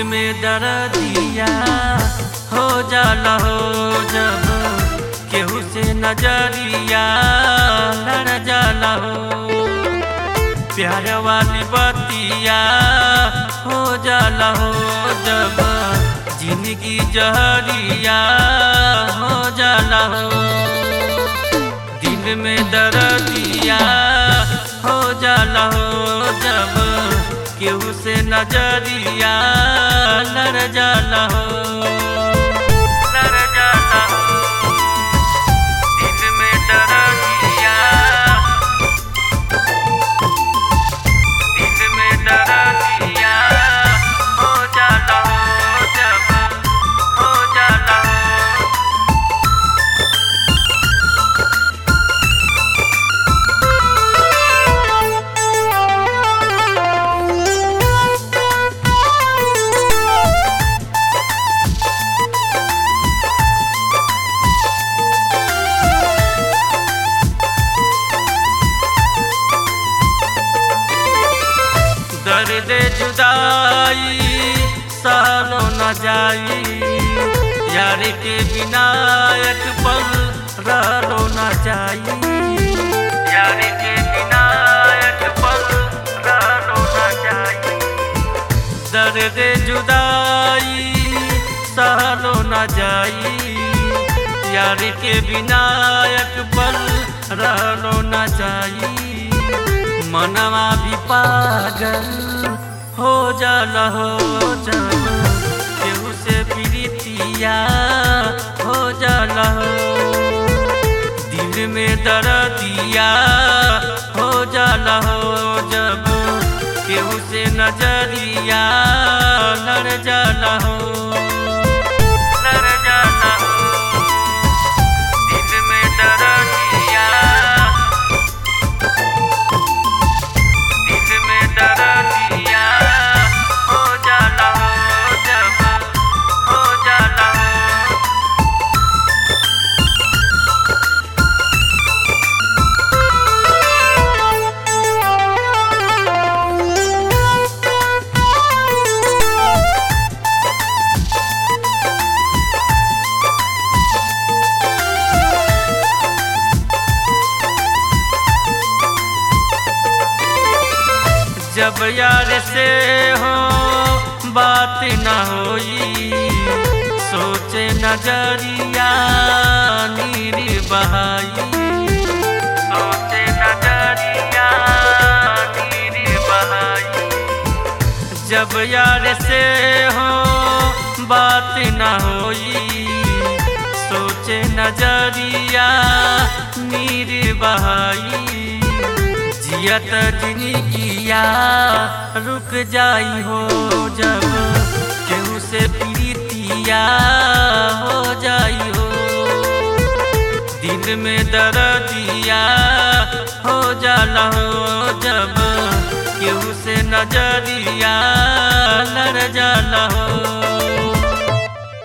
में दर्दिया हो जाला हो जब केहू से नजरिया लड़ जाला हो प्यार वाली बतिया हो जाला हो जब जिंदगी जहरिया हो जाला हो दिल में दर्दिया हो जाला हो जब केहू से नजरिया लड़ जाला हो लड़ जाला हो दिल में दर्दिया दिल में दर्दिया हो जाला हो जब हो जाला हो दर्द जुदाई सालो न जाई यार के बिना एक पल रहलो न जाई यार के बिना एक पल रहलो न जाई दर्द जुदाई सहलो न जाई यार के बिना एक पल रहलो न जाई मनवा भी पागल हो जाला हो जब केहू से प्रीतिया हो जाला हो दिल में दर्दिया हो जाला हो जब केहू से नजरिया लड़ जाला हो लड़ जाला हो दिल में दर्दिया दिल में दर्दिया हो जाला हो जब हो जाला हो जब यार से हो बात न होई सोचे नजरिया नीर बहाई सोचे नजरिया नीर बहाई जब यार से हो बात न होई सोचे नजरिया नीर बहाई जियत जिंदगिया रुक जाई हो जब केहू से प्रीतिया हो जाई हो दिल में दर्दिया हो जाला हो जब केहू से नजरिया लड़ जाला हो